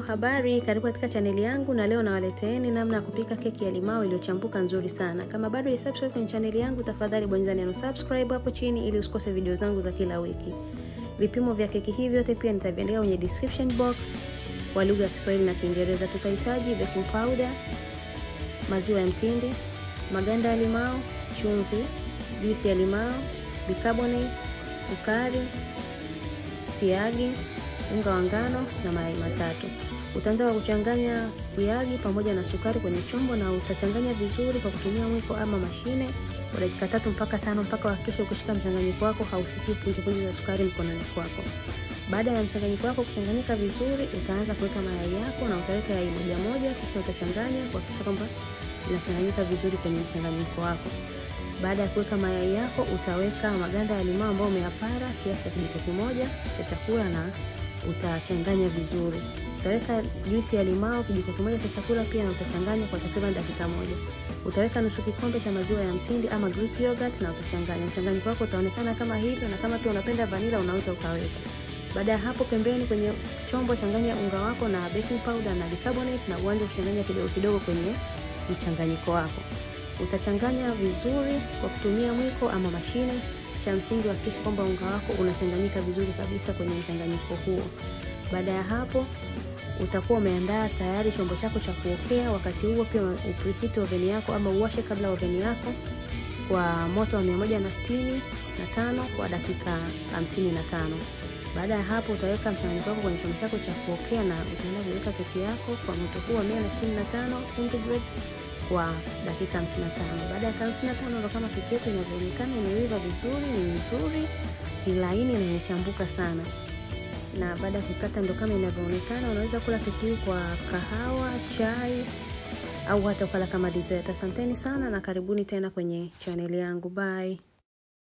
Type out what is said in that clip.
habari, karibu katika chaneli yangu, na leo nawaleteeni namna ya kupika keki ya limao iliyochambuka nzuri sana. Kama bado hujasubscribe kwenye chaneli yangu, tafadhali bonyeza neno subscribe hapo chini ili usikose video zangu za kila wiki. Vipimo vya keki hii vyote pia nitaviandika kwenye description box kwa lugha ya Kiswahili na Kiingereza. Tutahitaji baking powder, maziwa ya mtindi, maganda ya limao, chumvi, juisi ya limao, bicarbonate, sukari, siagi, unga wa ngano na mayai matatu. Utaanza kwa kuchanganya siagi pamoja na sukari kwenye chombo na utachanganya vizuri kwa kutumia mwiko ama mashine kwa dakika tatu mpaka tano mpaka uhakikishe ukishika mchanganyiko wako hausikii punje punje za sukari mkononi kwako. Baada ya mchanganyiko wako kuchanganyika vizuri, utaanza kuweka mayai yako na utaweka yai moja moja, kisha utachanganya kuhakikisha kwamba inachanganyika vizuri kwenye mchanganyiko wako. Baada ya kuweka mayai yako, utaweka maganda ya limao ambayo umeyapara kiasi cha kijiko kimoja cha chakula na utachanganya vizuri. Utaweka juisi ya limao kijiko kimoja cha chakula pia na utachanganya kwa takriban dakika moja. Utaweka nusu kikombe cha maziwa ya mtindi ama Greek yogurt na utachanganya. Mchanganyiko wako utaonekana kama hivyo, na kama pia unapenda vanilla unaweza ukaweka. Baada ya hapo, pembeni kwenye chombo changanya unga wako na baking powder na bicarbonate na uanze kuchanganya kidogo kidogo kwenye mchanganyiko wako. Utachanganya vizuri kwa kutumia mwiko ama mashine. Cha msingi hakikisha kwamba unga wako unachanganyika vizuri kabisa kwenye mchanganyiko huo. Baada ya hapo utakuwa umeandaa tayari chombo chako cha kuokea. Wakati huo pia upreheat oven yako ama uwashe kabla oven yako kwa moto wa mia moja na sitini na tano kwa dakika hamsini na tano. Baada ya hapo utaweka mchanganyiko wako kwenye chombo chako cha kuokea na utaenda kuweka keki yako kwa moto huo wa mia na sitini na tano centigrade kwa dakika 55. Baada ya dakika 55 ndo kama keki yetu inavyoonekana imeiva vizuri, ni nzuri, ni laini na imechambuka sana. Na baada ya kukata ndo kama inavyoonekana. Unaweza kula keki hii kwa kahawa, chai au hata ukala kama dessert. Asanteni sana na karibuni tena kwenye chaneli yangu. Bye.